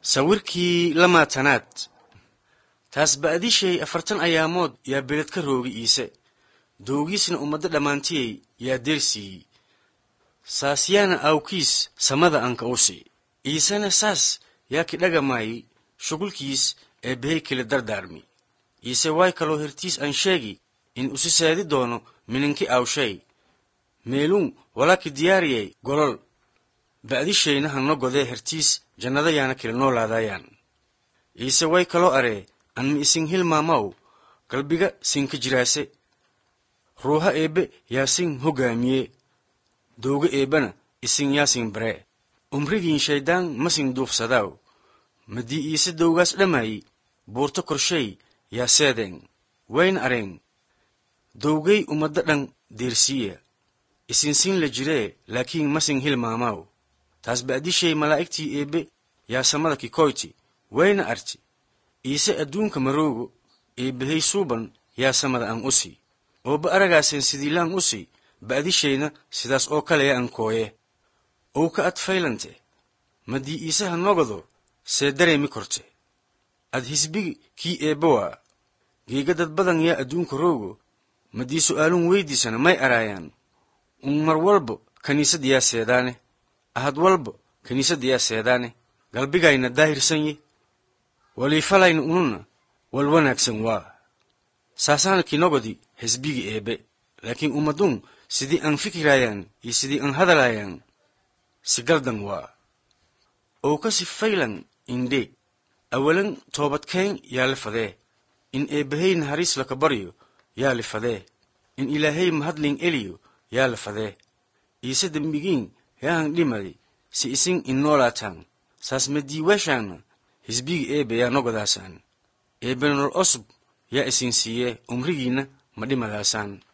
sawirkii lamaatanaad taas ba'dishay afartan ayaamood yaa beled ka roogi iise dowgiisna ummaddo dhammaantiyey yaa deersiiyey saasyaana awkiis samada anka usi iisena saas yaa kidhagamaayey shughulkiis ee behay kala dardaarmi iise waay kaloo hertiis aan sheegi in usi seedi doono mininki awshay meeluun walaki diyaariyay golol ba'dishayna hanno godee hertiis jannada yaana kila noolaadayaan iise way kaloo aree an mi isin hilmaamaw galbiga sinka jiraase ruuha eebbe yaa sin hoggaamiye dowga eebbana isin yaa sin baree umrigiin shayddaan ma sin duufsadaaw madii iise dowgaas dhamaayi buurto korshay yaa seedeen wayna areen dowgay ummadda dhan deersiiya isinsin la jiree laakiin ma sin hilmaamaaw taas ba'dishay malaa'igtii eebbe yaa samada kikoyti wayna arti iise adduunka maroogo eebbahay suuban yaa samada an usi ooba aragaaseen sidiilaan usi ba'dishayna sidaas oo kaleya an kooye ow ka ad faylante madii iisaha nogodo see dareemi korte ad hisbigi kii eebba waa geega dad badan yaa adduunka roogo madii su'aalun weydiisana may araayaan un mar walba kiniisad yaa seedaane ahad walba kiniisad yaa seedaane galbigayna daahirsan ye waliifalayna ununa wal wanaagsan waa saasaana kinogodi hisbigi eebbe laakiin ummadun sidii aan fikiraayaan iyo sidii aan hadalaayaan si galdan waa ow kasi faylan indhe awalan toobadkeen yaa la fadee in eebbahay naxariis laka baryo yaa la fadee in ilaahay mahadlin eliyo yaa la fadee iise dembigiin yaahan dhimadi si isin in noolaataan saas madiiwaashaana hisbigi eebbe yaa nogodaasaan eebbe nolol osub yaa isin siiyee umrigiinna ma dhimadaasaan